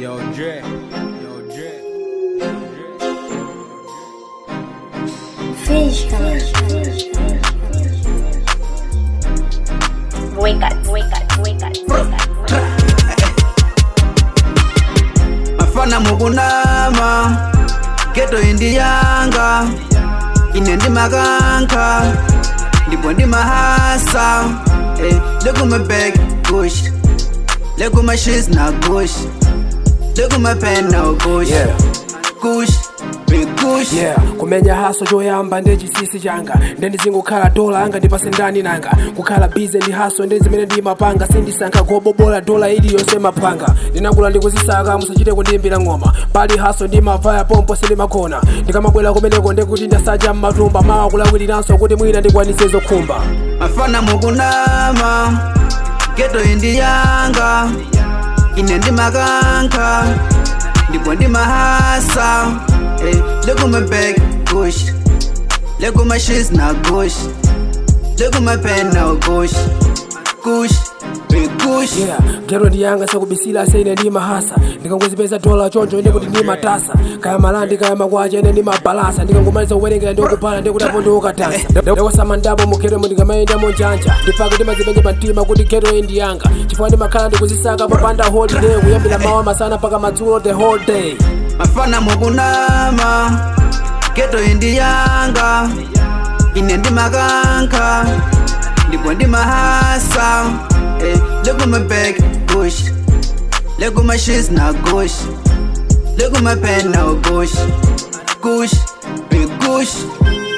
Yo, Dre. Yo, Dre. Wake up, wake up, wake up, wake up. mafana mukunama geto indiyanga ine ndimakanka ndipo ndimahasa eh, lekumabek kush lekumashis na kush lekumapen na kush Yeah. kush bekush yeah kumenya haso choyamba ndi chisisi changa ndendizingukhala dola anga ndipase ndani nanga kukhala bize ndi haso ndi zimene ndimapanga sindisankha kobobola dola iliyonse mapanga ndinakula ndikuzisaka musachite kundiyimbira ng'oma pali haso ndimavaya pompo sindimakhona ndikamabwera kumeneko ndikuti ndasacha mmatumba mawa kulawiriranso kuti mwina ndikwanise zokhumba mafana mukunama geto indiyanga ine ndimakanka ndipo ndimahasa eh, lekumabek kush lekumashis na kush lekumapen na kush kush bekush yeah gero ndiyanga sakubisira sene ndimahasa ndikangozipeza dola choncho ine kuti ndimatasa kaya malandi kaya makwacha ine ndimabalasa ndikangomaliza kuwerengera ndikupala ndikutapo ndiukatasa ndakwasama ndapo mugero ndikamayendamo njanja ndipake ndimazipenye pamtima kuti gero iyi ndiyanga chifukwa ndimakhala ndikuzisaka popanda holiday kuyambira mawa masana mpaka madzulo the whole day mafana mukunama geto indiyanga ine ndimakanka ndipo ndimahasa eh, lekumabek kush lekumashis na kush lekumapen na kush kush bekush